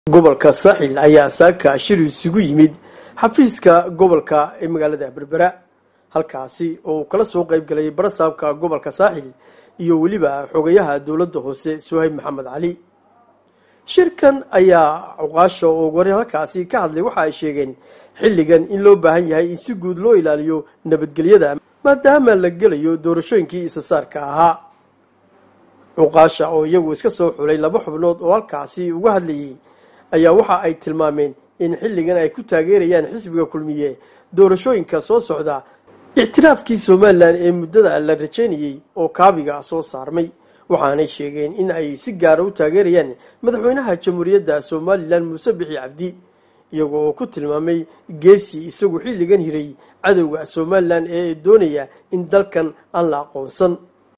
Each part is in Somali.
gobolka saaxil ayaa saaka shir isugu yimid xafiiska gobolka ee magaalada berbera halkaasi oo uu kala soo qayb galay barasaabka gobolka saaxil iyo weliba xogayaha dowladda hoose suhayb maxamed cali shirkan ayaa cuqaasha oo gore halkaasi ka hadlay waxa ay sheegeen xilligan in loo baahan yahay in si guud loo ilaaliyo nabadgelyada maadaama la gelayo doorashooyinkii isasaarka ahaa cuqaasha oo iyagu iska soo xulay laba xubnood oo halkaasi uga hadlayay ayaa waxa ay tilmaameen in xilligan ay ku taageerayaan xisbiga kulmiye doorashooyinka soo socda ictiraafkii somalilan ee muddada la rajaynayey oo kaabiga soo saarmay waxaanay sheegeen in ay si gaara u taageerayaan madaxweynaha jamhuuriyadda somalilan muuse bixi cabdi iyagoo oo ku tilmaamay geesi isagu xilligan hiray cadowga somalilan ee doonaya in dalkan aan la aqoonsan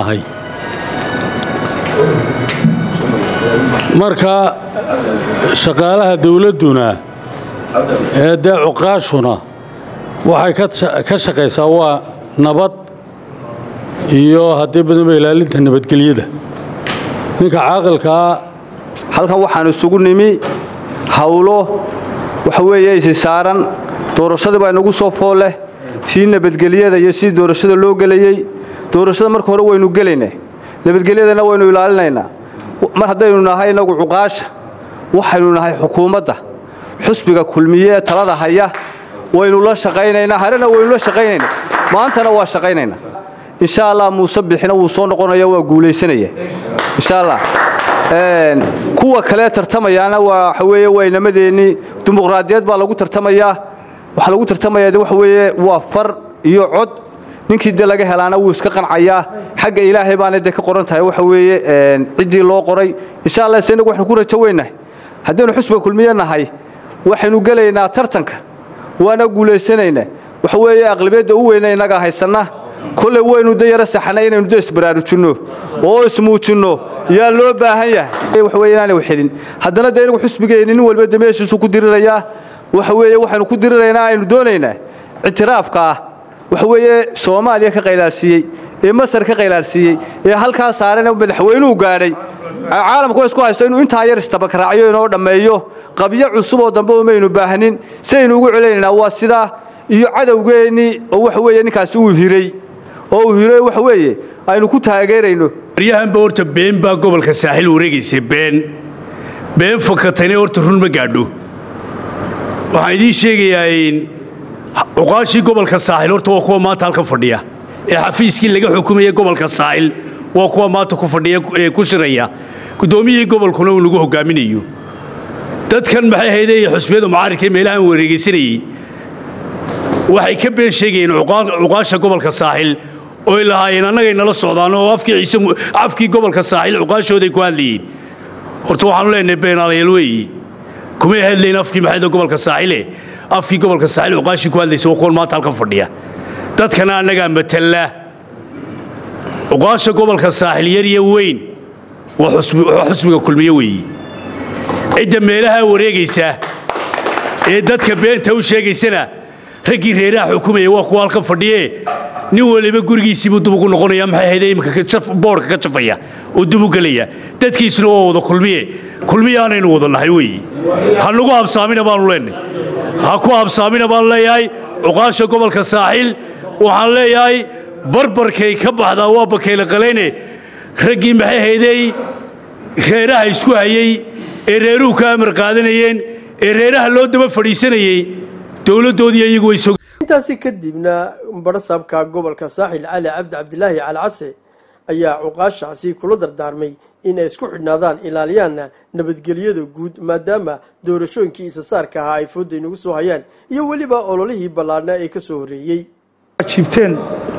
marka shaqaalaha dawladduna ee dee cuqaashuna waxay ka shaqaysaa waa nabad iyo haddii badanba ilaalinta nabadgelyada ninka caaqilkaa halkan waxaan isugu nimi hawlo waxa weeye isi saaran doorashadii baa inagu soo fool leh sii nabadgelyada iyo sidii doorashada loo gelayey doorashada marka hore waynu gelayna nabadgelyadana waynu ilaalinaynaa mar haddaynu nahay inagu cuqaasha waxaynu nahay xukuumadda xusbiga kulmiye ee talada haya waynu la shaqaynaynaa harena waynu la shaqaynaynaa maantana waa shaqaynaynaa insha allah muuse bixina wuu soo noqonaya waa guulaysanaya insha allah kuwa kale tartamayaana waxa weeye waa inamadeenni dimuqraadiyad baa lagu tartamayaa waxaa lagu tartamayaa de waxa weeye waa far iyo cod ninkii de laga helaana wuu iska qancayaa xagga ilaahay baana de ka qoran tahay waxa weeye ciddii loo qoray insha allah se inagu waxnu ku rajo weynahay haddaynu xusbiga kulmiye nahay waxaynu gelaynaa tartanka waana guulaysanaynaa waxa weeye aqlabiyadda u weyna innagaa haysanna kolley waynu de yaro saxnay inaynu de isbaraarujinno oo ismuujinno yaa loo baahan yahay waxa weye inaanay waxelin haddana de inagu xusbigeenni nin walba de meeshiisu ku dirirayaa waxa weeye waxaynu ku diriraynaa aynu doonaynaa ictiraafka ah waxa weeye soomaaliya ka qaylaalsiiyey ee masar ka qaylaalsiiyey ee halkaa saarana madaxweynuhu gaadhay caalamku wa isku haysto inuu intaa yar istabakaraaciyo inoo dhammeeyo qabyo cusub oo dambe umaynu baahnin saynu ugu celinaynaa waa sidaa iyo cadowgeennii oo waxa weeye ninkaasi uu hiray oo uu hiray waxa weeye aynu ku taageerayno baryahanba horta been baa gobolka saaxil wareegaysa been been fakatane horta run ma gaadho waxaan idiin sheegayaa cuqaashii gobolka saaxil horta waa kuwa maanta halka fadhiya ee xafiiskii laga xukumaya gobolka saaxil waa kuwa maanta ku fadhiya ee ku shiraya guddoomiyihii gobolkuna uu nagu hogaaminayo dadkan maxay hayday xusbiyada mucaaridka ee meelahan wareegaysanayey waxay ka been sheegayeen cuqaasha gobolka saaxil oy lahaayeen annagay nala socdaan oo afkii ciise afkii gobolka saaxil cuqaashooday ku hadlayeen horta waxaanu leenahay beenaalayaal weeye kumay hadlayn afkii maxayda gobolka saaxile afkii gobolka saaxil cuqaashii ku hadlaysa waa kuwan maanta halkan fadhiya dadkana annagaa matalla cuqaasha gobolka saaxil yar iyo weyn waa xusbiga kulmiye weeye cidda meelaha wareegaysa ee dadka beenta u sheegaysana raggii reeraha xukumaya waa kuwa halkan fadhiyee nin waliba gurigiisiibuu dub ugu noqonaya maxay hayde iminka boorka ka jafaya oo dub u gelaya dadkiisuna waa wada kulmiye kulmiye aanaynu wada nahay weeye ha nagu habsaamina baanu leenahay ha ku habsaamina baan leeyahay cuqaasha gobolka saaxil waxaan leeyahay barbarkay ka baxdaa waa bakayla qalayne raggii maxay haydey reeraha isku hayey ee reeruhu ka amar qaadanayeen ee reeraha loo daba fadhiisanayey dowladdoodii iyagu way soo intaasi kadibna barasaabka gobolka saaxil cali cabdi cabdilaahi cali case ayaa cuqaashaasi kula dardaarmay in ay isku xidhnaadaan ilaaliyaanna nabadgelyada guud maadaama doorashooyinkii isasaarka ahaa ay fooda inagu soo hayaan iyo weliba ololihii ballaadhnaa ee ka soo horreeyey jibteen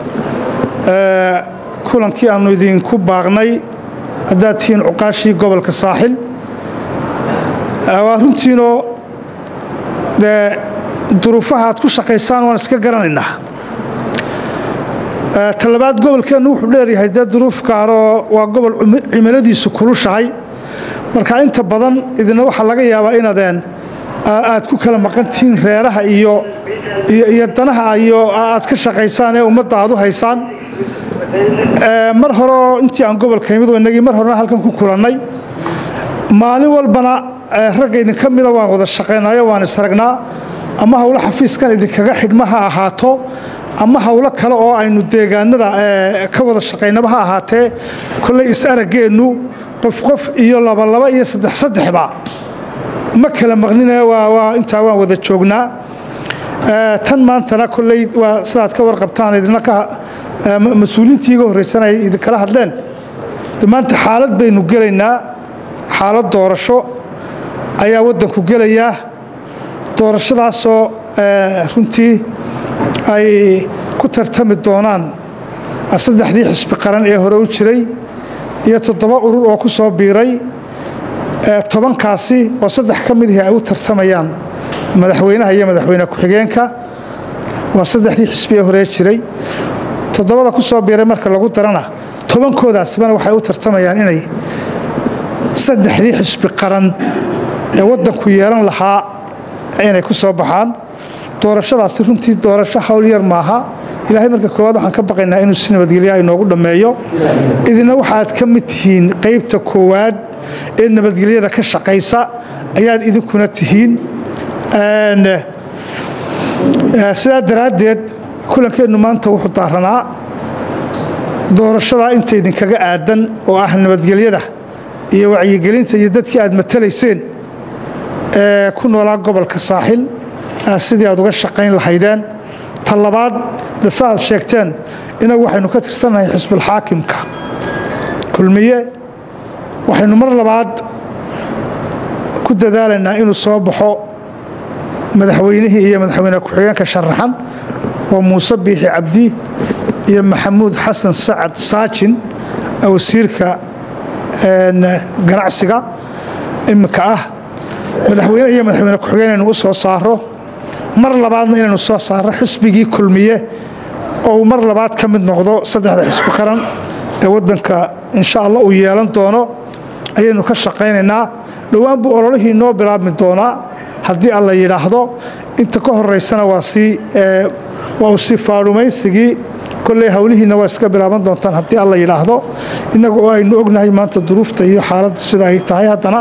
kulankii aannu idinku baaqnay haddaad tihiin cuqaashii gobolka saaxil waa runtiinoo dee duruufaha aad ku shaqaysaan waan iska garanaynaa talabaad gobolkeennu wuxuu dheeryahay dee duruuf gaaroo waa gobol cimiladiisu kulushahay marka inta badan idina waxaa laga yaabaa inadeen aad ku kala maqan tihiin reeraha iyo iyo danaha iyo aad ka shaqaysaan ee ummadda aad u haysaan mar horeoo intii aan gobolka imid inagii mar horena halkan ku kulannay maalin walbana ragga idinka mida waan wada shaqaynayo waan isragnaa ama howlo xafiiskan idinkaga xidhma ha ahaato ama howlo kale oo aynu deegaanada ka wada shaqaynaba ha ahaatee kolley is-araggeennu qof qof iyo labalaba iyo saddex saddexba ma kala maqnine waa intaa waan wada joognaa tan maantana kolley waa sidaad ka warqabtaan idina mas-uuliintii iga horraysanay idinkala hadleen de maanta xaalad baynu gelaynaa xaalad doorasho ayaa waddanku gelayaa doorashadaasoo runtii ay ku tartami doonaan saddexdii xisbi qaran ee hore u jiray iyo toddoba urur oo ku soo biiray tobankaasi oo saddex ka midihii ay u tartamayaan madaxweynaha iyo madaxweyne ku-xigeenka waa saddexdii xisbi ee horee jiray toddobada ku soo biiray marka lagu darana tobankoodaasibana waxay u tartamayaan inay saddexdii xisbi qaran ee waddanku yeelan lahaa inay ku soo baxaan doorashadaasi runtii doorasho hawl yar maaha ilaahay marka koowaad waxaan ka baqaynaa inuu si nabadgelya inoogu dhammeeyo idina waxaad ka mid tihiin qaybta koowaad ee nabadgelyada ka shaqaysa ayaad idinkuna tihiin sidaa daraaddeed kulankeennu maanta wuxuu daaranaa doorashadaa inta idinkaga aadan oo ah nabadgelyada iyo wacyigelinta iyo dadkii aad matalayseen ee ku noolaa gobolka saaxil sidii aad uga shaqayn lahaydeen ta labaad de sa aad sheegteen inagu waxaynu ka tirsannahay xisbulxaakimka kulmiye waxaynu mar labaad ku dadaalaynaa inuu soo baxo madaxweynihii iyo madaxweyne ku-xigeenka sharaxan waa muuse biixi cabdi iyo maxamuud xasan sacad saajin wasiirka ganacsiga imika ah madaxweyne iyo madaxweyne ku-xigeen inaynu u soo saaro mar labaadna inaynu soo saaro xisbigii kulmiye oo uu mar labaad ka mid noqdo saddexda xisbi qaran ee waddanka insha allah uu yeelan doono ayaynu ka shaqaynaynaa dhowaan buu ololihii noo bilaabmi doonaa haddii alla yidhaahdo inta ka horaysana waa sii waa uu sii faarumaysigii kolley howlihiina waa iska bilaaban doontaan haddii alla yidhaahdo innaga oo aynu ognahay maanta duruufta iyo xaaladda sida ay tahay haddana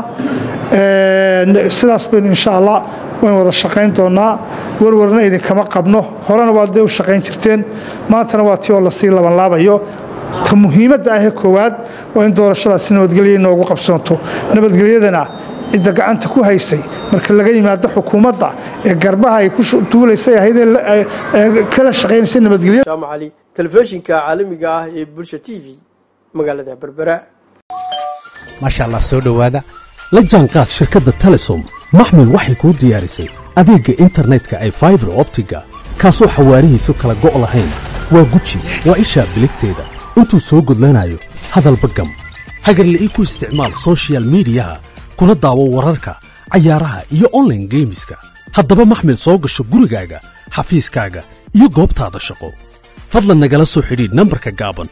sidaas baynu insha allah waynu wada shaqayn doonaa warwarna idinkama qabno horena waad dee u shaqayn jirteen maantana waa tii oo lasii labanlaabayo ta muhiimadda ahee koowaad waa in doorashadaasi nabadgelya inoogu qabsoonto nabadgelyadana cidda gacanta ku haysay marka laga yimaado xukuumadda ee garbaha ay ku duulaysay ahaydee kala shaqaynaysay nabadgelya jaamac cali telefishinka caalamiga ah ee bulsha t v magaalada berbera maasha allah soo dhowaada la jaanqaad shirkadda telesom maxmil waxay kuu diyaarisay adeegga internetka ay faibar optiga kaasoo xawaarihiisu kala go' lahayn waa guji waa ishaa biligteeda intuu soo gudlanayo hadalba gam hagarle ii ku isticmaal sochial midiyaha kuna daawo wararka cayaaraha iyo onlaine geemiska haddaba maxmil soo gasho gurigaaga xafiiskaaga iyo goobtaada shaqo fadlan nagala soo xidhiidh nambarka gaaban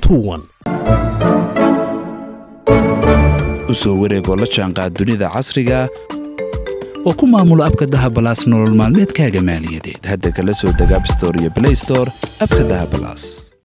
u soo wareegoo la jaanqaad dunida casriga oo ku maamulo abka dahabalaas nolol maalmeedkaaga maaliyadeed hadda kala soo deg abstore iyo blaystore abka dahabalaas